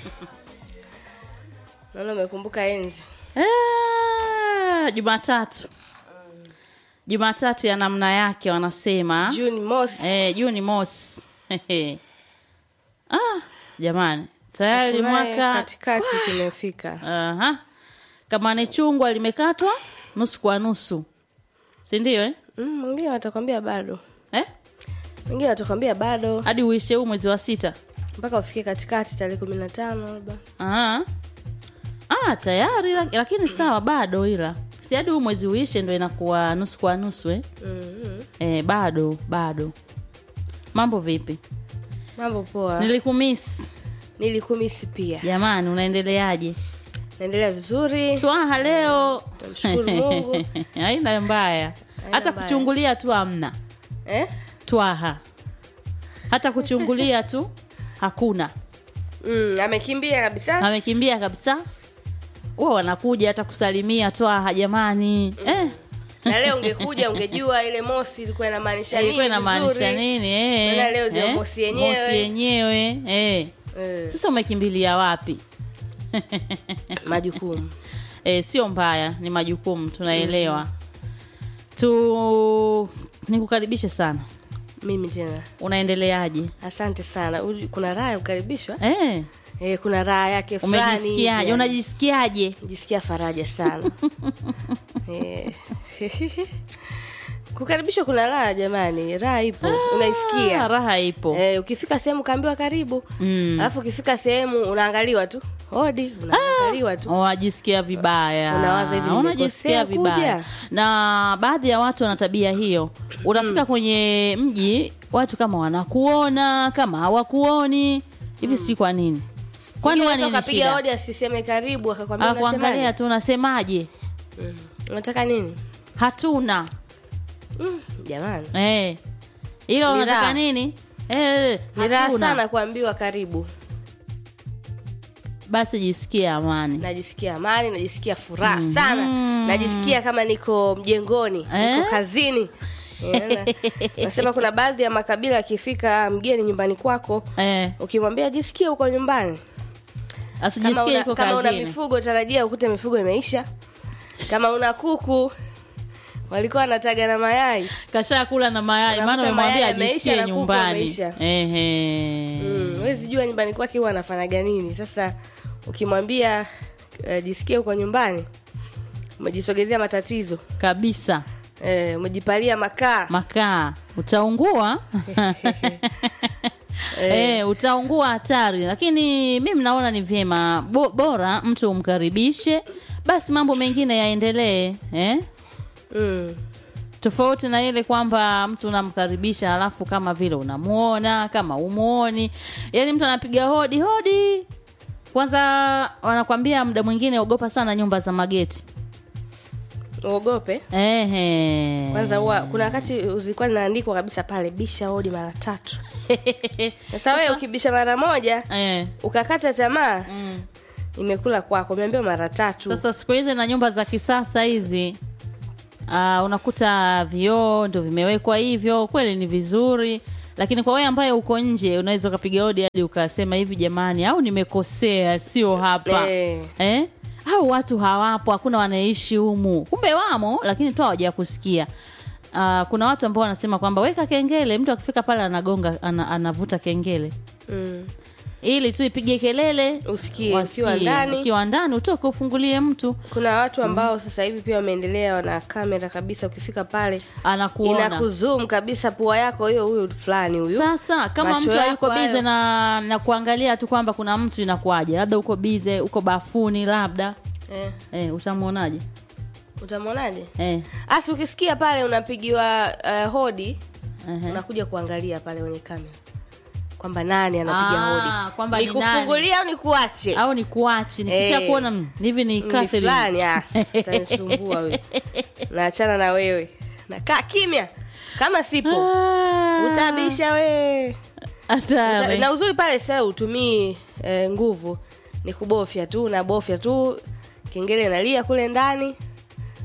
naona umekumbuka enzi Ah, Jumatatu. Jumatatu ya namna yake wanasema. juni mosi Eh, Juni mosi. Hehe. ah, jamani. Tayari Hatimaye mwaka katikati tumefika Aha. Kama ni chungwa limekatwa nusu kwa nusu. Si ndio eh? Mm, mwingine watakwambia bado Eh? mwingine watakwambia bado Hadi uishe huu mwezi wa sita. mpaka ufike katikati tarehe kumi na tano labda Ah. Ah, tayari lak- lakini sawa bado ila. Si hadi huu mwezi uishe ndio inakuwa nusu kwa nusu eh? mm-hmm. Eh, bado bado. Mambo vipi? mambo poa Nilikumiss. nilikumisi pia Jamani, unaendeleaje? naendelea vizuri Twaha leo. Tumshukuru Mungu. Haina mbaya. Hata mbaya. kuchungulia tu hamna. eh? Twaha. Hata kuchungulia tu hakuna. mm, amekimbia kabisa Amekimbia kabisa. Huwa wanakuja hata kusalimia Twaha jamani. Eh. na leo ungekuja ungejua ile mosi ilikuwa inamaanisha nini Ilikuwa inamaanisha vizuri. nini? Eh. Maana leo ndio eh, mosi yenyewe. Mosi yenyewe. Eh. eh, Sasa umekimbilia wapi? majukumu E, sio mbaya, ni majukumu tunaelewa. Tu nikukaribishe sana. mimi tena Unaendeleaje? asante sana Uli- kuna raha ya kukaribishwa Eh, eh, kuna raha yake fulani umejisikiaje? hivi, Unajisikiaje? jisikia faraja sana Eh. kukaribishwa kuna raha jamani raha ipo Ah, unaisikia raha ipo. eh, ukifika sehemu kaambiwa karibu Mm. alafu ukifika sehemu unaangaliwa tu hodi unaangaliwa tu Wajisikia vibaya, Unawaza hivi, unajisikia nimekosea vibaya. kuja? Na baadhi ya watu wana tabia hiyo. Unafika kwenye mji, watu kama wanakuona kama hawakuoni hivi, sijui kwa nini. Kwani Mwingine wewe hata nini ukapiga shida? hodi asiseme karibu akakwambia Akuangalia unasemaje? tu unasemaje? Mm. unataka nini Hatuna. mm, jamani Eh. Hilo Ni unataka raha. nini? Eh, ni raha hatuna. sana kuambiwa karibu Basi jisikie amani. najisikia amani najisikia furaha sana najisikia kama niko mjengoni Eh? niko kazini Eh, na- nasema kuna baadhi ya makabila akifika mgeni nyumbani kwako Eh, ukimwambia jisikie huko nyumbani kama asijisikie una, yuko kama una kazini. mifugo tarajia ukute mifugo imeisha kama una kuku walikuwa wanataga na mayai Kasha kula na mayai Unakuta maana umemwambia mayai yameisha ajisikie na kuku nyumbani. wameisha. Ehe. mm, wezi jua nyumbani kwake huwa anafanyaga nini sasa ukimwambia uh, jisikie huko nyumbani umejisogezea matatizo Kabisa. eh, umejipalia makaa Makaa utaungua. Eh, utaungua hatari, lakini mimi naona ni vyema bo, bora mtu umkaribishe, basi mambo mengine yaendelee eh? mm. tofauti na ile kwamba mtu unamkaribisha halafu kama vile unamuona kama umuoni yaani mtu anapiga hodi hodi kwanza wanakwambia muda mwingine ogopa sana nyumba za mageti uogope Ehe. kwanza huwa kuna wakati zilikuwa linaandikwa kabisa pale bisha hodi mara tatu sasa wewe ukibisha mara moja Eh. ukakata tamaa Mm. imekula kwako umeambiwa mara tatu sasa siku hizi na nyumba za kisasa hizi uh, unakuta vioo ndo vimewekwa hivyo kweli ni vizuri lakini kwa wewe ambaye uko nje unaweza ukapiga hodi hadi ukasema hivi jamani au nimekosea sio hapa Eh. eh? au watu hawapo hakuna wanaishi humu kumbe wamo lakini tu hawaja kusikia uh, kuna watu ambao wanasema kwamba weka kengele mtu akifika pale anagonga ana, anavuta kengele mm. ili tu ipige kelele usikie wasikie. ukiwa ndani ukiwa ndani utoke ufungulie mtu kuna watu ambao sasa hivi pia wameendelea wana kamera kabisa ukifika pale anakuona inakuzoom kabisa pua yako hiyo huyu fulani huyu sasa kama Macho mtu yako hayuko bize hayo. na na kuangalia tu kwamba kuna mtu inakuaje labda uko bize uko bafuni labda eh, eh, utamwonaje utamwonaje eh, asi ukisikia pale unapigiwa uh, hodi ehe. unakuja kuangalia pale kwenye kamera kwamba nani anapiga Ah, hodi kwamba ni nikufungulia au nikuache au ni kuachi nikisha Eh. kuona mm, hivi ni Ni Catherine. fulani ah, utanisumbua wewe naachana na wewe nakaa kimya kama sipo Ah, utabisha we hatari. na uzuri pale sasa utumii eh, nguvu ni kubofya tu unabofya tu kengele inalia kule ndani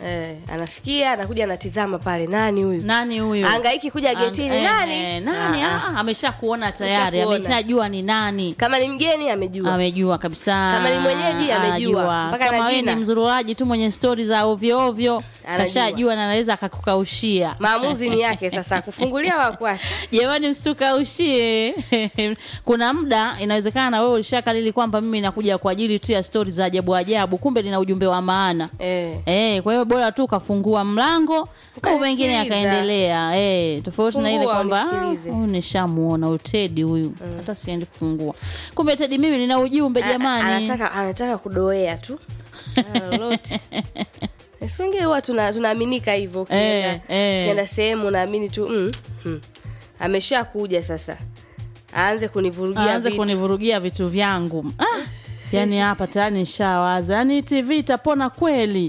eh, anasikia anakuja anatizama pale nani huyu nani huyu angaiki kuja getini Ang- eh, nani eh, nani Ah, ah, amesha kuona tayari Ameshakuona. ameshajua ni nani kama ni mgeni amejua amejua kabisa Kama ni mwenyeji, amejua. Anajua. Mpaka kama na wewe jina. ni mzururaji tu mwenye stori za ovyo ovyo Anajua. kashajua na anaweza akakukaushia maamuzi ni yake sasa kufungulia wakuacha jamani msitukaushie kuna muda inawezekana na wewe ulishakalili kwamba mimi nakuja kwa ajili tu ya stori za ajabu ajabu kumbe lina ujumbe wa maana eh. Eh, kwa hiyo bora tu ukafungua mlango au Ukanisikiliza. mengine akaendelea. Eh, tofauti na ile Fungua, kwamba "Ah, unisikilize." huyu nishamuona utedi huyu. Hata siendi kufungua. Kumbe Tedi mimi nina ujumbe A- jamani. anataka anataka kudoea tu Ah, lolote Si wengine huwa tuna- tunaaminika hivyo ukienda Eh, eh. ukienda sehemu unaamini tu mm, mm. amesha kuja sasa aanze kunivurugia Aanze vitu. kunivurugia vitu vyangu. Ah, yani hapa tayari nishawaza. Yaani TV itapona kweli.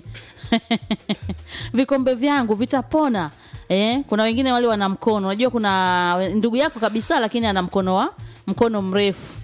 Vikombe vyangu vitapona. Eh, kuna wengine wale wana mkono. Unajua kuna ndugu yako kabisa lakini ana mkono wa mkono mrefu.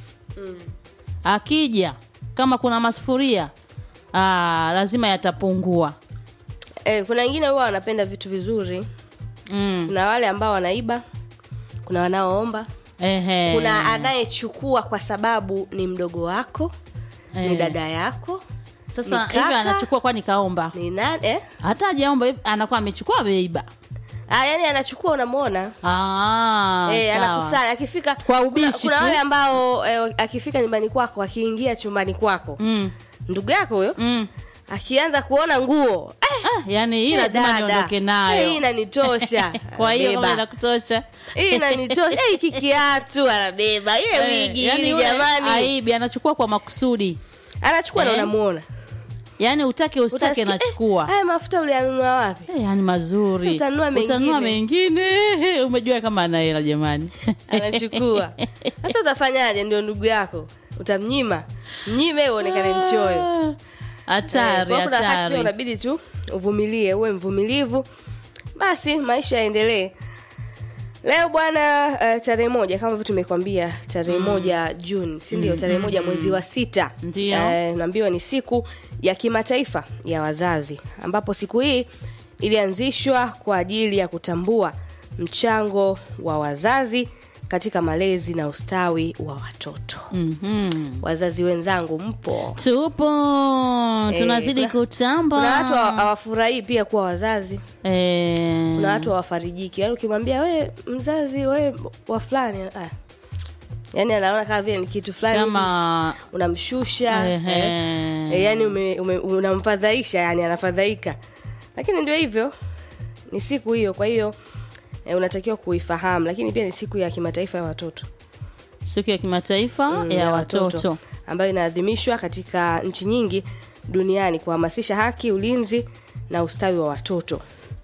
Akija kama kuna masufuria ah, lazima yatapungua. eh, kuna wengine huwa wanapenda vitu vizuri Mm. kuna wale ambao wanaiba kuna wanaoomba Ehe. kuna anayechukua kwa sababu ni mdogo wako ni Eh. dada yako Sasa ni hivi kaka. anachukua kwani kaomba. ni nani eh? Hata hajaomba hivi anakuwa amechukua ameiba. ah, yani anachukua unamwona Ah, Eh, sawa. anakusanya akifika Kwa ubishi kuna, kuna tu. wale ambao eh, akifika nyumbani kwako akiingia chumbani kwako Mm. ndugu yako huyo Mm. akianza kuona nguo eh, Ah, yani hii eh, lazima dada, niondoke eh, hii nayo. inanitosha Kwa hiyo Anabeba. kama inakutosha. hii inanitosha eh, hiki kiatu anabeba ile Eh, wigi yani hili yule jamani Aibi anachukua kwa makusudi. anachukua na Eh. unamuona Yaani utake ustake Utasikia, anachukua. eh, haya mafuta ulianunua wapi Eh, yani mazuri. Utanunua mengine. Utanunua mengine. Umejua kama ana hela jamani. anachukua sasa utafanyaje ndio ndugu yako utamnyima mnyime uonekane mchoyo Ah, Hatari, Eh, kwa kuna wakati pia hatari. unabidi tu uvumilie uwe mvumilivu basi maisha yaendelee leo bwana uh, tarehe moja kama vile tumekwambia tarehe moja juni si ndio tarehe moja mwezi wa sita Ndio. Eh, naambiwa ni siku ya kimataifa ya wazazi ambapo siku hii ilianzishwa kwa ajili ya kutambua mchango wa wazazi katika malezi na ustawi wa watoto Mhm. wazazi wenzangu mpo Tupo tunazidi kuna- kutamba. kuna watu hawa- hawafurahii pia kuwa wazazi eh, kuna watu hawafarijiki yaani ukimwambia we mzazi we wa fulani ah. yaani anaona kama vile ni kitu fulani kama hivi, unamshusha Ehe. eh. Eh, yaani ume, ume, unamfadhaisha yani anafadhaika lakini ndio hivyo ni siku hiyo kwa hiyo eh, unatakiwa kuifahamu lakini pia ni siku ya kimataifa ya watoto siku ya kimataifa Mm, ya watoto. ambayo inaadhimishwa katika nchi nyingi duniani kuhamasisha haki ulinzi na ustawi wa watoto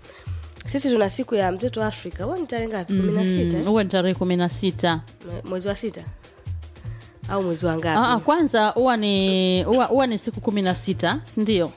sisi tuna siku ya mtoto afrika huwa ni tarehe ngapi kumi na sita Mm, huwa ni tarehe kumi na sita Mwe- mwezi wa sita au mwezi wa Ah, ah, ngapi kwanza huwa ni huwa huwa ni siku kumi na sita sindio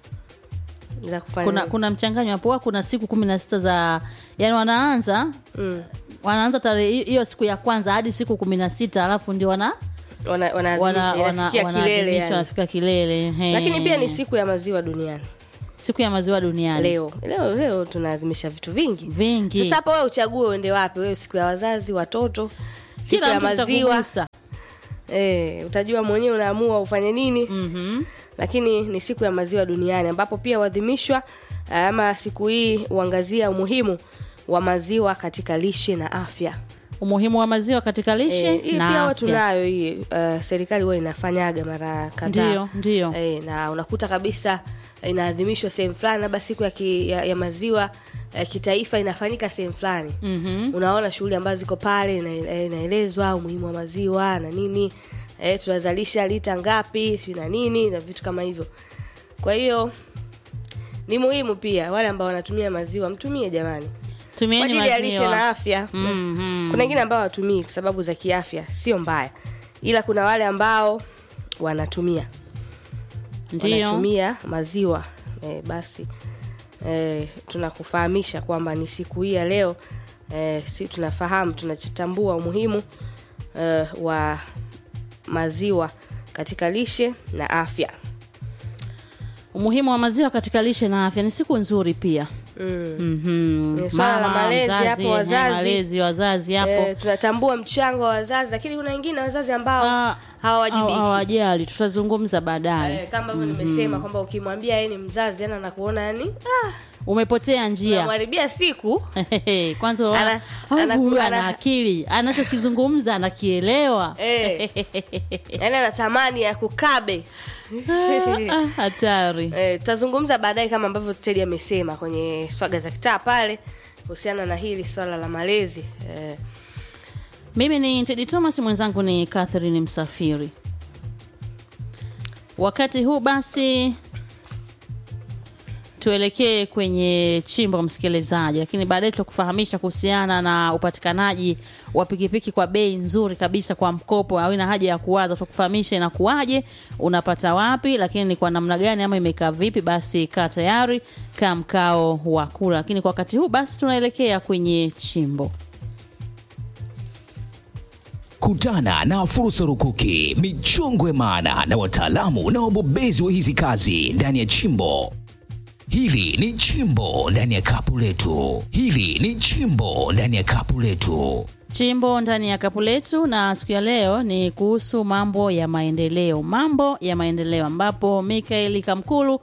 za kufanya kuna nini? kuna mchanganyo hapo huwa kuna siku kumi na sita za yani wanaanza mm. wanaanza tarehe hi- hiyo siku ya kwanza hadi siku kumi na sita alafu ndio wana wana, wana, wanaadhimisha, wana, inafikia kilele wanaadhimisha, yani. wanafika kilele ehe. lakini pia ni siku ya maziwa duniani siku ya maziwa duniani leo leo leo tunaadhimisha vitu vingi vingi sasa hapo wewe uchague uende wapi wewe siku ya wazazi watoto siku kila ya mtu maziwa itakugusa eh, utajua mwenyewe unaamua ufanye nini Mhm. lakini ni siku ya maziwa duniani ambapo pia huadhimishwa ama siku hii huangazia umuhimu wa maziwa katika lishe na afya umuhimu wa maziwa katika lishe Eh, hii na pia huwa afya. tunayo hii uh, serikali huwa inafanyaga mara kadhaa ndio ndio e, na unakuta kabisa inaadhimishwa sehemu fulani labda siku ya, ki, ya, ya maziwa ya kitaifa inafanyika sehemu fulani Mhm. unaona shughuli ambazo ziko pale ina- eh, inaelezwa umuhimu wa maziwa na nini e, tunazalisha lita ngapi sijui na nini na vitu kama hivyo kwa hiyo ni muhimu pia wale ambao wanatumia maziwa mtumie jamani kwa tumieni ajili ya lishe na maziwa afya Mhm. kuna wengine ambao hawatumii kwa sababu za kiafya sio mbaya ila kuna wale ambao wanatumia ndio wanatumia maziwa e, basi e, tunakufahamisha kwamba ni siku hii ya leo e, si tunafahamu tunatambua umuhimu e, wa maziwa katika lishe na afya umuhimu wa maziwa katika lishe na afya ni siku nzuri pia mm. Mhm. Ni swala la Mama, malezi mzazi, hapo, eh, wazazi. malezi wazazi hapo Eh, tunatambua mchango wa wazazi lakini kuna wengine wazazi ambao Ah, hawawajibiki hawa- hawajali tutazungumza baadaye Eh, kama hivyo nimesema kwamba ukimwambia yeye ni mzazi yani anakuona yani ah, umepotea njia unamharibia siku kwanza unaona, Ana- "Au ana- huyu ana- ana akili anachokizungumza anakielewa eh, yani anatamani ya kukabe Ah, hatari eh, tutazungumza baadaye kama ambavyo Teddy amesema kwenye swaga za kitaa pale kuhusiana na hili swala la malezi eh, mimi ni tedi thomas mwenzangu ni catherine msafiri wakati huu basi tuelekee kwenye chimbo msikilizaji lakini baadaye tutakufahamisha kuhusiana na upatikanaji wa pikipiki kwa bei nzuri kabisa kwa mkopo au ina haja ya kuwaza tutakufahamisha inakuwaje unapata wapi lakini ni kwa namna gani ama imekaa vipi basi kaa tayari kaa mkao wa kula lakini kwa wakati huu basi tunaelekea kwenye chimbo Kutana na fursa rukuki, michongo ya maana na wataalamu na wabobezi wa hizi kazi ndani ya chimbo. Hili ni chimbo ndani ya kapu letu. Hili ni chimbo ndani ya kapu letu. chimbo ndani ya kapu letu na siku ya leo ni kuhusu mambo ya maendeleo mambo ya maendeleo ambapo mikaeli kamkulu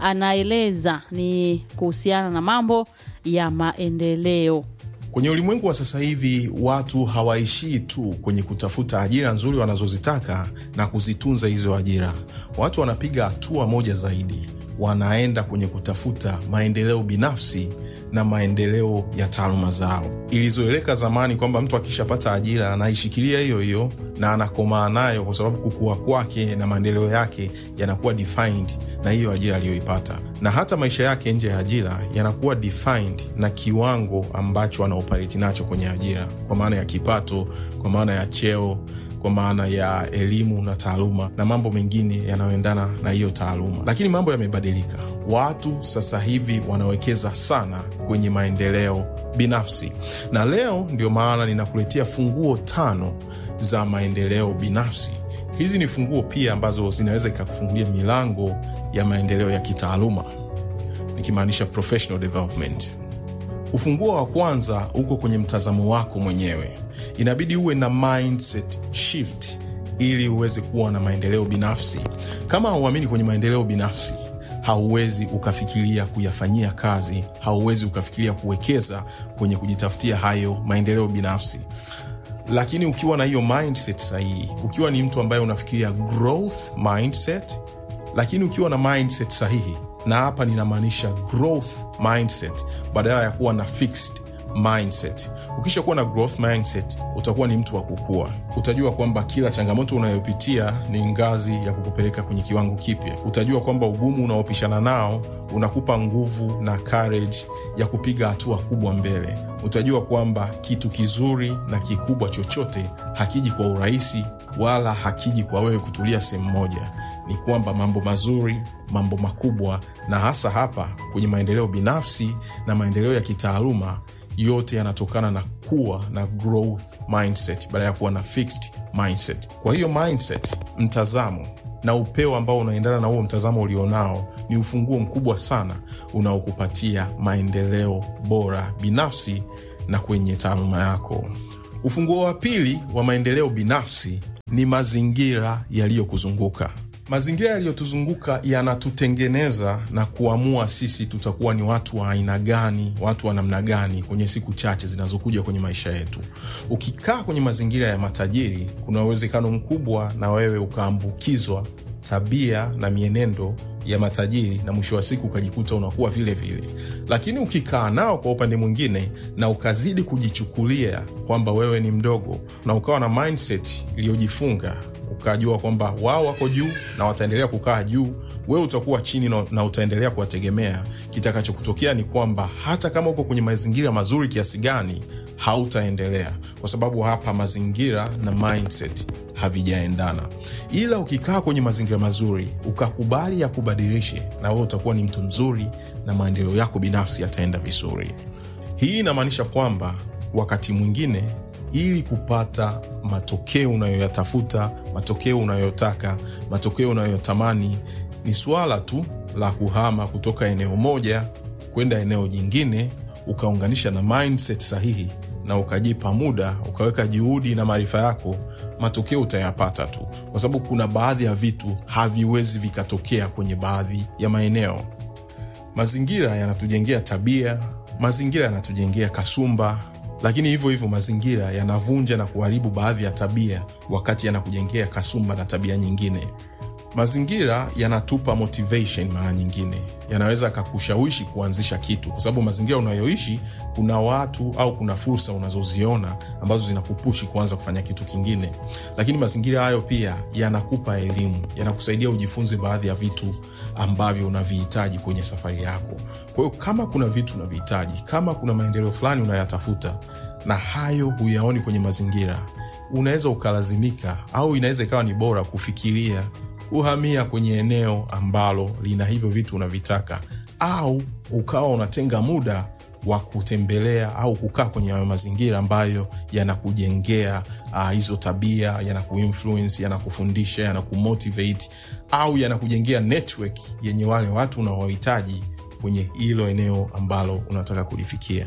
anaeleza ni kuhusiana na mambo ya maendeleo Kwenye ulimwengu wa sasa hivi watu hawaishii tu kwenye kutafuta ajira nzuri wanazozitaka na kuzitunza hizo ajira. Watu wanapiga hatua moja zaidi, wanaenda kwenye kutafuta maendeleo binafsi na maendeleo ya taaluma zao. Ilizoeleka zamani kwamba mtu akishapata ajira anaishikilia hiyo hiyo na anakomaa nayo, kwa sababu kukua kwake na maendeleo yake yanakuwa defined na hiyo ajira aliyoipata, na hata maisha yake nje ya ajira yanakuwa defined na kiwango ambacho anaoperate nacho kwenye ajira, kwa maana ya kipato, kwa maana ya cheo kwa maana ya elimu na taaluma na mambo mengine yanayoendana na hiyo taaluma. Lakini mambo yamebadilika. Watu sasa hivi wanawekeza sana kwenye maendeleo binafsi, na leo ndio maana ninakuletea funguo tano za maendeleo binafsi. Hizi ni funguo pia ambazo zinaweza ikakufungulia milango ya maendeleo ya kitaaluma, nikimaanisha professional development. Ufunguo wa kwanza uko kwenye mtazamo wako mwenyewe. Inabidi uwe na mindset shift ili uweze kuwa na maendeleo binafsi. Kama hauamini kwenye maendeleo binafsi, hauwezi ukafikiria kuyafanyia kazi, hauwezi ukafikiria kuwekeza kwenye kujitafutia hayo maendeleo binafsi. Lakini ukiwa na hiyo mindset sahihi, ukiwa ni mtu ambaye unafikiria growth mindset, lakini ukiwa na mindset sahihi, na hapa ninamaanisha growth mindset badala ya kuwa na fixed mindset. Ukisha kuwa na growth mindset, utakuwa ni mtu wa kukua. Utajua kwamba kila changamoto unayopitia ni ngazi ya kukupeleka kwenye kiwango kipya. Utajua kwamba ugumu unaopishana nao unakupa nguvu na courage ya kupiga hatua kubwa mbele. Utajua kwamba kitu kizuri na kikubwa chochote hakiji kwa urahisi, wala hakiji kwa wewe kutulia sehemu moja. Ni kwamba mambo mazuri, mambo makubwa, na hasa hapa kwenye maendeleo binafsi na maendeleo ya kitaaluma yote yanatokana na kuwa na growth mindset badala ya kuwa na fixed mindset. Kwa hiyo mindset, mtazamo na upeo ambao unaendana na huo mtazamo ulionao ni ufunguo mkubwa sana unaokupatia maendeleo bora binafsi na kwenye taaluma yako. Ufunguo wa pili wa maendeleo binafsi ni mazingira yaliyokuzunguka. Mazingira yaliyotuzunguka yanatutengeneza na kuamua sisi tutakuwa ni watu wa aina gani, watu wa namna gani kwenye siku chache zinazokuja kwenye maisha yetu. Ukikaa kwenye mazingira ya matajiri, kuna uwezekano mkubwa na wewe ukaambukizwa tabia na mienendo ya matajiri na mwisho wa siku ukajikuta unakuwa vile vile. Lakini ukikaa nao kwa upande mwingine na ukazidi kujichukulia kwamba wewe ni mdogo na ukawa na mindset iliyojifunga ukajua kwamba wao wako juu na wataendelea kukaa juu, wewe utakuwa chini na, na utaendelea kuwategemea. Kitakachokutokea ni kwamba hata kama uko kwenye mazingira mazuri kiasi gani, hautaendelea kwa sababu hapa mazingira na mindset havijaendana. Ila ukikaa kwenye mazingira mazuri ukakubali ya kubadilishe, na wewe utakuwa ni mtu mzuri na maendeleo yako binafsi yataenda vizuri. Hii inamaanisha kwamba wakati mwingine ili kupata matokeo unayoyatafuta, matokeo unayotaka, matokeo unayotamani, ni suala tu la kuhama kutoka eneo moja kwenda eneo jingine ukaunganisha na mindset sahihi na ukajipa muda ukaweka juhudi na maarifa yako matokeo utayapata tu kwa sababu kuna baadhi ya vitu haviwezi vikatokea kwenye baadhi ya maeneo mazingira yanatujengea tabia mazingira yanatujengea kasumba lakini hivyo hivyo mazingira yanavunja na kuharibu baadhi ya tabia wakati yanakujengea kasumba na tabia nyingine mazingira yanatupa motivation mara nyingine yanaweza akakushawishi kuanzisha kitu kwa sababu mazingira unayoishi kuna watu au kuna fursa unazoziona ambazo zinakupushi kuanza kufanya kitu kingine lakini mazingira hayo pia yanakupa elimu yanakusaidia ujifunze baadhi ya vitu ambavyo unavihitaji kwenye safari yako kwa hiyo kama kuna vitu unavihitaji kama kuna maendeleo fulani unayatafuta na hayo huyaoni kwenye mazingira unaweza ukalazimika au inaweza ikawa ni bora kufikiria kuhamia kwenye eneo ambalo lina hivyo vitu unavitaka au ukawa unatenga muda wa kutembelea au kukaa kwenye hayo mazingira ambayo yanakujengea uh, hizo tabia yanakuinfluence yanakufundisha yanakumotivate au yanakujengea network yenye wale watu unaowahitaji kwenye hilo eneo ambalo unataka kulifikia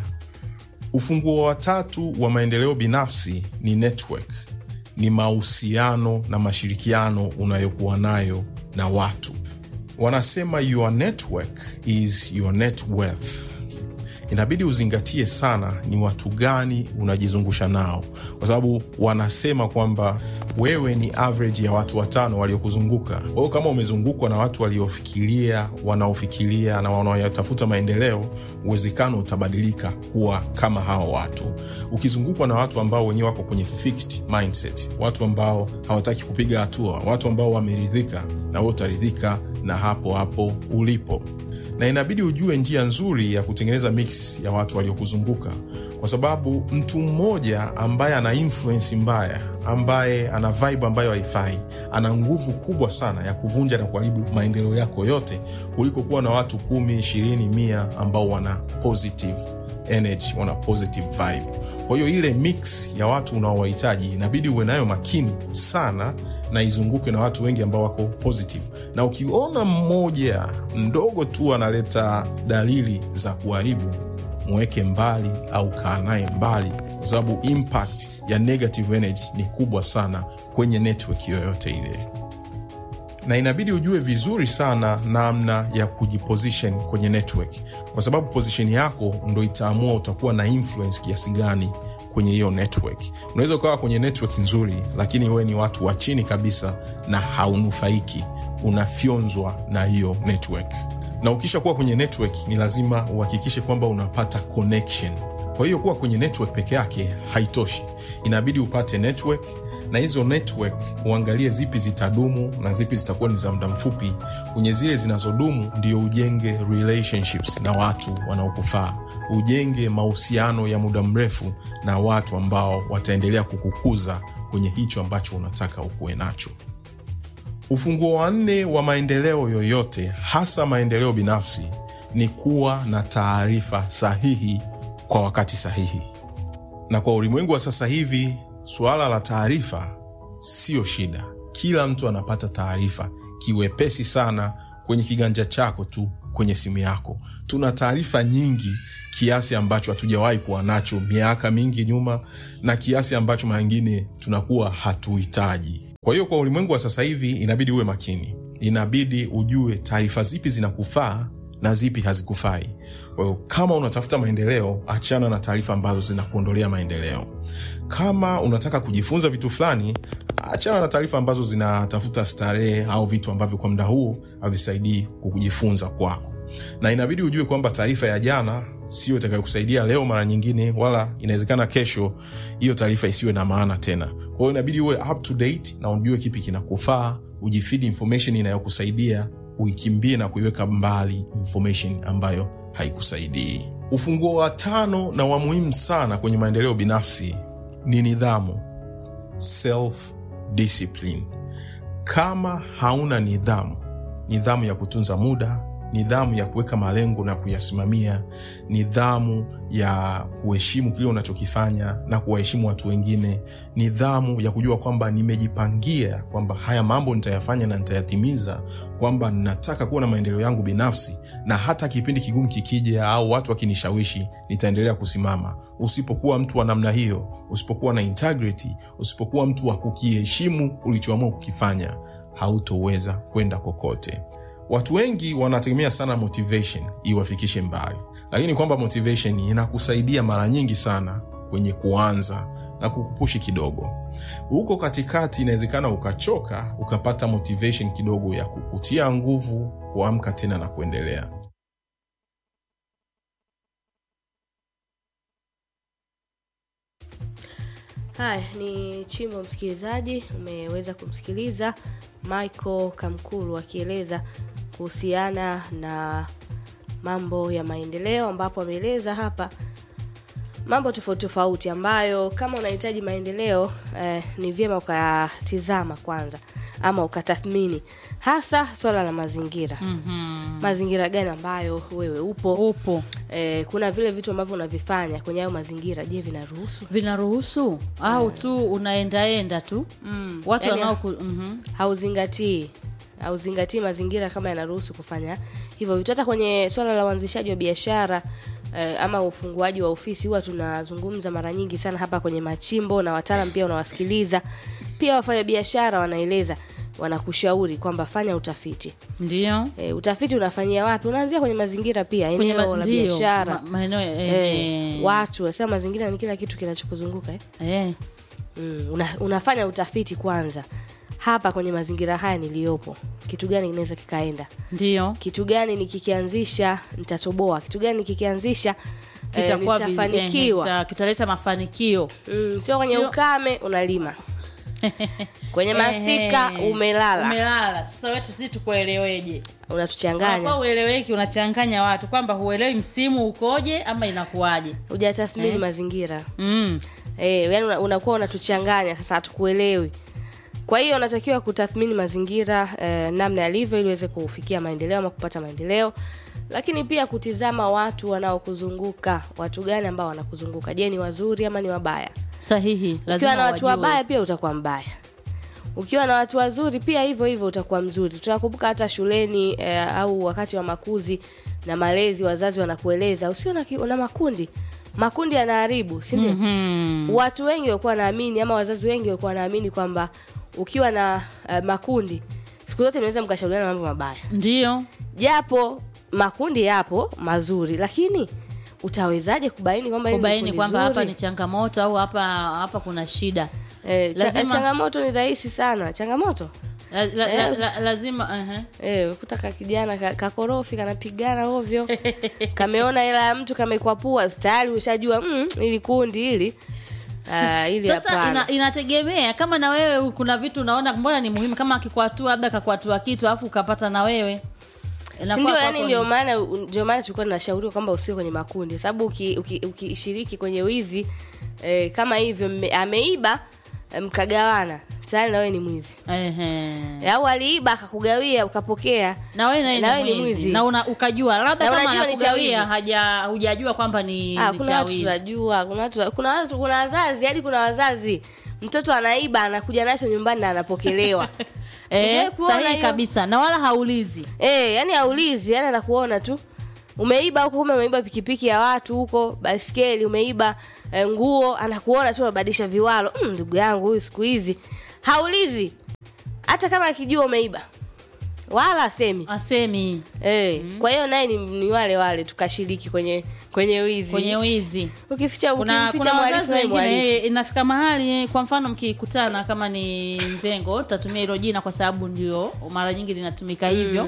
ufunguo wa tatu wa maendeleo binafsi ni network ni mahusiano na mashirikiano unayokuwa nayo na watu wanasema your network is your net worth inabidi uzingatie sana ni watu gani unajizungusha nao kwa sababu wanasema kwamba wewe ni average ya watu watano waliokuzunguka kwa hiyo kama umezungukwa na watu waliofikiria wanaofikiria na wanaoyatafuta maendeleo uwezekano utabadilika kuwa kama hawa watu ukizungukwa na watu ambao wenyewe wako kwenye fixed mindset watu ambao hawataki kupiga hatua watu ambao wameridhika na wewe utaridhika na hapo hapo ulipo na inabidi ujue njia nzuri ya kutengeneza mix ya watu waliokuzunguka kwa sababu mtu mmoja ambaye ana influence mbaya ambaye ana vibe ambayo haifai ana nguvu kubwa sana ya kuvunja na kuharibu maendeleo yako yote kuliko kuwa na watu kumi ishirini mia ambao wana positive energy wana positive vibe kwa hiyo ile mix ya watu unaowahitaji inabidi uwe nayo makini sana na izunguke na watu wengi ambao wako positive na ukiona mmoja mdogo tu analeta dalili za kuharibu mweke mbali au kaa naye mbali kwa sababu impact ya negative energy ni kubwa sana kwenye network yoyote ile na inabidi ujue vizuri sana namna ya kujiposition kwenye network kwa sababu position yako ndo itaamua utakuwa na influence kiasi gani kwenye hiyo network unaweza ukawa kwenye network nzuri lakini wewe ni watu wa chini kabisa na haunufaiki unafyonzwa na hiyo network na ukisha kuwa kwenye network ni lazima uhakikishe kwamba unapata connection kwa hiyo kuwa kwenye network peke yake haitoshi inabidi upate network na hizo network uangalie zipi zitadumu na zipi zitakuwa ni za muda mfupi kwenye zile zinazodumu ndio ujenge relationships na watu wanaokufaa ujenge mahusiano ya muda mrefu na watu ambao wataendelea kukukuza kwenye hicho ambacho unataka ukuwe nacho ufunguo wa nne wa maendeleo yoyote hasa maendeleo binafsi ni kuwa na taarifa sahihi kwa wakati sahihi na kwa ulimwengu wa sasa hivi suala la taarifa siyo shida kila mtu anapata taarifa kiwepesi sana kwenye kiganja chako tu kwenye simu yako tuna taarifa nyingi kiasi ambacho hatujawahi kuwa nacho miaka mingi nyuma na kiasi ambacho mangine tunakuwa hatuhitaji kwa hiyo kwa ulimwengu wa sasa hivi inabidi uwe makini inabidi ujue taarifa zipi zinakufaa na zipi hazikufai kwa hiyo kama unatafuta maendeleo achana na taarifa ambazo zinakuondolea maendeleo kama unataka kujifunza vitu fulani achana na taarifa ambazo zinatafuta starehe au vitu ambavyo kwa muda huu havisaidii kujifunza kwako na inabidi ujue kwamba taarifa ya jana sio itakayokusaidia leo mara nyingine wala inawezekana kesho hiyo taarifa isiwe na maana tena kwa hiyo inabidi uwe up to date na ujue kipi kinakufaa ujifidi information inayokusaidia uikimbie na kuiweka mbali information ambayo haikusaidii ufunguo wa tano na wa muhimu sana kwenye maendeleo binafsi ni nidhamu self discipline kama hauna nidhamu nidhamu ya kutunza muda nidhamu ya kuweka malengo na kuyasimamia, nidhamu ya kuheshimu kile unachokifanya na kuwaheshimu watu wengine, nidhamu ya kujua kwamba nimejipangia kwamba haya mambo nitayafanya na nitayatimiza, kwamba nataka kuwa na maendeleo yangu binafsi, na hata kipindi kigumu kikija au watu wakinishawishi, nitaendelea kusimama. Usipokuwa mtu wa namna hiyo, usipokuwa na integrity, usipokuwa mtu wa kukiheshimu ulichoamua kukifanya, hautoweza kwenda kokote. Watu wengi wanategemea sana motivation iwafikishe mbali, lakini kwamba motivation inakusaidia mara nyingi sana kwenye kuanza na kukupushi kidogo. Huko katikati inawezekana ukachoka, ukapata motivation kidogo ya kukutia nguvu kuamka tena na kuendelea. Haya ni Chimbo, msikilizaji, umeweza kumsikiliza Michael Kamkulu akieleza kuhusiana na mambo ya maendeleo, ambapo ameeleza hapa mambo tofauti tofauti ambayo kama unahitaji maendeleo eh, ni vyema ukatizama kwanza ama ukatathmini hasa swala la mazingira Mhm. mazingira gani ambayo wewe upo upo eh, kuna vile vitu ambavyo unavifanya kwenye hayo mazingira je vinaruhusu vinaruhusu au tu unaendaenda tu mm. watu yani, wanao mhm. hauzingatii hauzingatii mazingira kama yanaruhusu kufanya hivyo vitu hata kwenye swala la uanzishaji wa biashara eh, ama ufunguaji wa ofisi huwa tunazungumza mara nyingi sana hapa kwenye machimbo na wataalam pia unawasikiliza pia wafanya biashara wanaeleza wanakushauri kwamba fanya utafiti ndio e, utafiti unafanyia wapi unaanzia kwenye mazingira pia kwenye eneo ma- la ndio, biashara ma- maeneo e, eh, watu wasema mazingira ni kila kitu kinachokuzunguka eh? eh. mm, una, unafanya utafiti kwanza hapa kwenye mazingira haya niliyopo kitu gani kinaweza kikaenda ndio kitu gani nikikianzisha nitatoboa kitu gani nikikianzisha eh, kitakuwa vi- nitafanikiwa eh, kita- kitaleta mafanikio mm, sio kwenye Sio- ukame unalima kwenye masika Ehe. umelala umelala sasa wetu sisi tukueleweje unatuchanganya unakuwa ueleweki unachanganya watu kwamba huelewi msimu ukoje ama inakuwaje hujatathmini Eh. mazingira mm. Eh, yani una- unakuwa unatuchanganya sasa hatukuelewi kwa hiyo unatakiwa kutathmini mazingira eh, namna yalivyo ili uweze kufikia maendeleo ama kupata maendeleo lakini pia kutizama watu wanaokuzunguka watu gani ambao wanakuzunguka je ni wazuri ama ni wabaya sahihi ukiwa lazima na watu wajue. wabaya pia utakuwa mbaya ukiwa na watu wazuri pia hivyo hivyo utakuwa mzuri tunakumbuka hata shuleni eh, au wakati wa makuzi na malezi wazazi wanakueleza usio na, ki- na makundi makundi yanaharibu si ndio Mhm. watu wengi walikuwa wanaamini ama wazazi wengi walikuwa wanaamini kwamba ukiwa na uh, makundi siku zote mnaweza mkashauriana mambo mabaya ndio japo makundi yapo mazuri lakini utawezaje kubaini kwamba hili ni kubaini kundi kwamba hapa zuri? ni changamoto au hapa hapa kuna shida eh, cha, lazima- changamoto ni rahisi sana changamoto la, la, Eh, la, la, lazima uh-huh. Eh, kutaka kijana ka- kakorofi kanapigana ovyo kameona hela ya mtu kamekwapua tayari ushajua mm, ili kundi hili Ah, ili sasa hapana. ina, inategemea kama na wewe kuna vitu unaona mbona ni muhimu kama akikwatua labda kakwatua kitu alafu ukapata na wewe Inakuwa sindio kwako yani ni- ndio maana ndio maana tulikuwa tunashauriwa kwamba usio kwenye makundi sababu ukishiriki uki, uki ukishiriki kwenye wizi eh, kama hivyo mme, ameiba eh, mkagawana tayari na wewe ni mwizi Ehe. Eh, au aliiba akakugawia ukapokea na wewe naye Na ni wewe ni mwizi mwizi. na una, ukajua labda Na kama unajua ni anakugawia chawizi. haja hujajua kwamba ni, Ah, ni kuna watu chawizi tunajua kuna watu kuna watu kuna wazazi hadi kuna wazazi mtoto anaiba anakuja nacho nyumbani na anapokelewa eh, Hujawahi kuona sahihi hiyo? kabisa na wala haulizi Eh, yani aulizi, yani anakuona tu. Umeiba huko kumbe umeiba pikipiki ya watu huko, baskeli umeiba eh, nguo, anakuona tu unabadilisha viwalo. Mm, ndugu yangu huyu siku hizi haulizi. Hata kama akijua umeiba. Wala asemi. asemi Eh, kwa hiyo naye ni, ni wale wale tukashiriki kwenye kwenye wizi. kwenye wizi ukificha kuna, ukimficha kuna mwalifu wazazi naye wengine mwalifu. eh, inafika mahali kwa mfano mkikutana kama ni nzengo tutatumia hilo jina kwa sababu ndio mara nyingi linatumika hivyo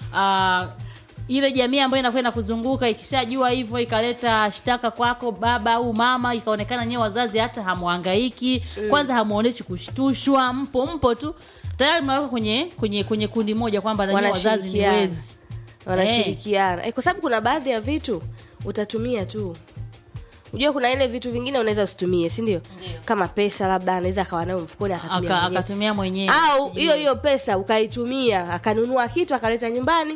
Ah, ile jamii ambayo inakuwa inakuzunguka ikishajua hivyo ikaleta shtaka kwako baba au mama ikaonekana nyewe wazazi hata hamwangaiki kwanza hamuoneshi kushtushwa mpo mpo tu tayari mnaweka kwenye kwenye kwenye kundi moja kwamba nanyi wazazi ni Wanashirikiana. wezi wanashirikiana eh, kwa sababu kuna baadhi ya vitu utatumia tu unajua kuna ile vitu vingine unaweza usitumie si ndio kama pesa labda anaweza akawa nayo mfukoni akatumia Aka- mwenyewe. akatumia mwenyewe au sijui. hiyo hiyo pesa ukaitumia akanunua kitu akaleta nyumbani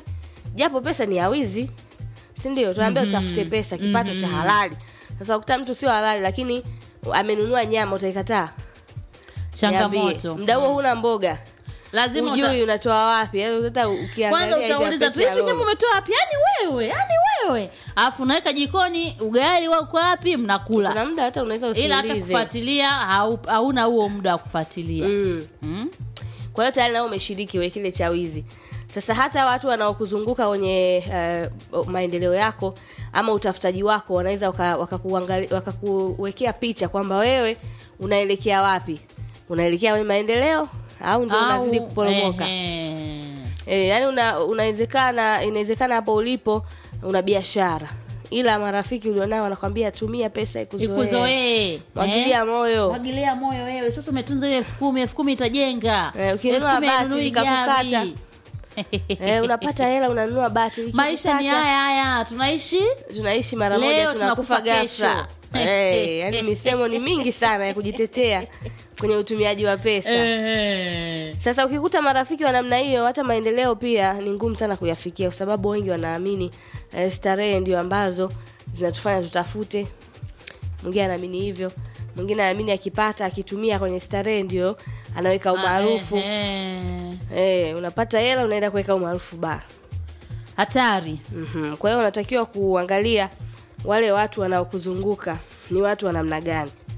japo pesa ni ya wizi si ndio tunaambia utafute pesa kipato cha halali sasa ukuta mtu sio halali lakini amenunua nyama utaikataa Niambie. changamoto muda huo huna mboga lazima uta- ujui unatoa wapi yaani hata kwanza ukiangalia hivi utauliza tu apeti ya hivi nyama roho. umetoa wapi yani wewe yani wewe alafu unaweka jikoni ugali wako wapi mnakula kuna muda hata unaweza ila hata usiulize kufuatilia hau- hauna huo muda wa kufuatilia mm. mm. kwa hiyo tayari nao umeshiriki we kile cha wizi sasa hata watu wanaokuzunguka kwenye uh, maendeleo yako ama utafutaji wako wanaweza wakakuwekea waka wakakuwekea picha kwamba wewe unaelekea wapi unaelekea kwenye maendeleo au ndio unazidi Au, kuporomoka ehe. e, yani una, unawezekana inawezekana hapo ulipo una biashara ila marafiki ulionao wanakwambia tumia pesa ikuzoee ikuzoee mwagilia eh? moyo mwagilia moyo wewe sasa umetunza hiyo elfu kumi elfu kumi itajenga Eh, ukinunua Elfu kumi bati hainunui likakukata. gari. e, unapata hela unanunua bati maisha ni likikukata, haya haya tunaishi tunaishi mara Leo moja tunakufa tunakufa kesho. ghafla Eh, yani misemo ni mingi sana ya kujitetea kwenye utumiaji wa pesa Ehe. sasa ukikuta marafiki wa namna hiyo hata maendeleo pia ni ngumu sana kuyafikia kwa sababu wengi wanaamini eh, starehe ndio ambazo zinatufanya tutafute mwingine anaamini hivyo mwingine anaamini akipata akitumia kwenye starehe ndio anaweka umaarufu Ehe. eh, unapata hela unaenda kuweka umaarufu ba hatari mm kwa hiyo unatakiwa kuangalia wale watu wanaokuzunguka ni watu wa namna gani